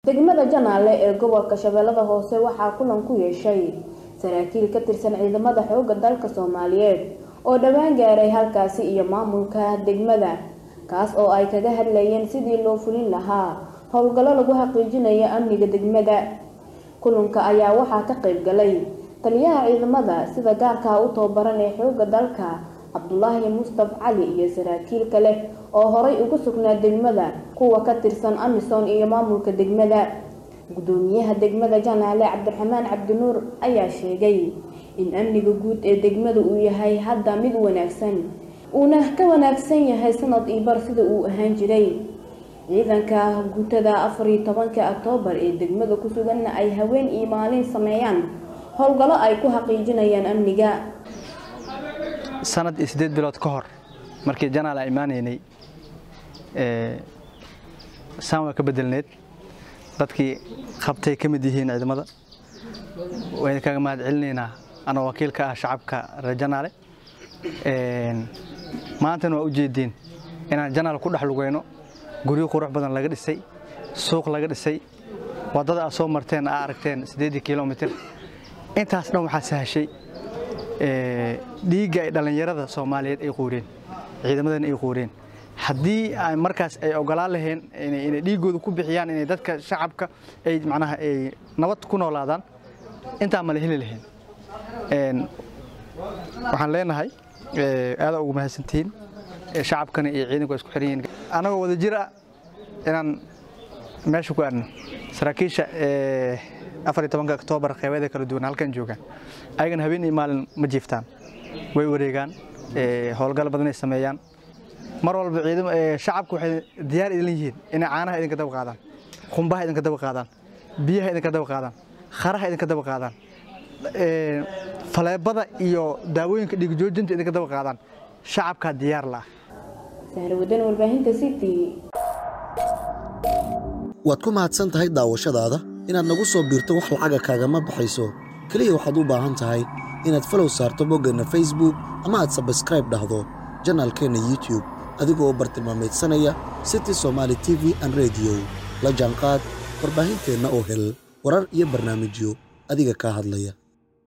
degmada janaale ee gobolka shabeellada hoose waxaa kulan ku yeeshay saraakiil ka tirsan ciidamada xoogga dalka soomaaliyeed oo dhowaan gaaray halkaasi iyo maamulka degmada kaas oo ay kaga hadlayeen sidii loo fulin lahaa howlgallo lagu xaqiijinayo amniga degmada kulanka ayaa waxaa ka qayb galay taliyaha ciidamada sida gaarka u tababaran ee xoogga dalka cabdulaahi mustaf cali iyo saraakiil kale oo horay ugu sugnaa degmada kuwa ka tirsan amisom iyo maamulka degmada gudoomiyaha degmada janaale cabdiraxmaan cabdinuur ayaa sheegay in amniga guud ee degmada uu yahay hadda mid wanaagsan uuna ka wanaagsan yahay sanad iyo bar sida uu ahaan jiray ciidanka guutada afar iyo tobanka oktoobar ee degmada ku suganna ay haween iyo maalin sameeyaan howlgallo ay ku xaqiijinayaan amniga sanad iyo siddeed bilood ka hor markii janaal aan imaanaynay saan waa ka bedelneed dadkii qabtay ka mid yihiin ciidamada wayna kaga mahad celinaynaa anoo wakiil ka ah shacabka reer janaale maantana waa u jeediin inaan janaal ku dhex lugayno guryo qurux badan laga dhisay suuq laga dhisay waddada aad soo marteen aa aragteen siddeedii kilomitir intaas dhan waxaa sahashay dhiigga ay dhallinyarada soomaaliyeed ay quureen ciidamadana ay quureen haddii markaas ay ogolaan laheen inay dhiiggooda ku bixiyaan inay dadka shacabka ay macnaha ay nabad ku noolaadaan intaa ma la heli laheen waxaan leenahay aadaa ugu mahadsantihiin shacabkana iyo ciidanku waa isku xiran yihiin annagoo wada jir ah inaan meesha ku aadno saraakiisha afar iyo tobanka oktoobar qeybeeda kala duwan halkan joogaan ayagana habeen iyo maalin ma jiiftaan way wareegaan howlgal badanay sameeyaan mar walba ciidamo shacabku waxay diyaar idin yihiin inay caanaha idinka daba qaadaan qumbaha idinka daba qaadaan biyaha idinka daba qaadaan kharaha idinka daba qaadaan faleebada iyo daawooyinka dhiigjoojinta idinka daba qaadaan shacabkaa diyaar la ah sahrawadan warbaahinta city waad ku mahadsan tahay daawashadaada inaad nagu soo biirto wax lacaga kaagama baxayso keliya waxaad u baahan tahay inaad falow saarto boggeenna facebook ama aad sabskraib dhahdo janaalkeenna youtube adigoo bartilmaamaydsanaya city somaali t v an rediyo la jaanqaad warbaahinteenna oo hel warar iyo barnaamijyo adiga kaa hadlaya